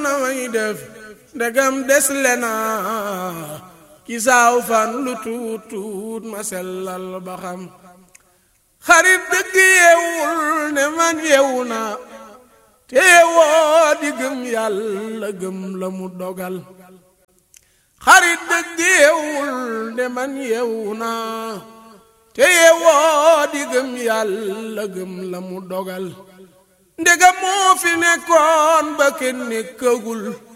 na way def ndegam des le na ci saaw fan lu tuut tuut ma sellal ba xam xarit dëgg yeewul ne man yeewu na te yeewoo di gëm yàlla gëm la mu dogal xarit dëgg yeewul ne man yeewu na te yeewoo di gëm yàlla gëm la mu dogal ndegam moo fi nekkoon ba kenn nekkagul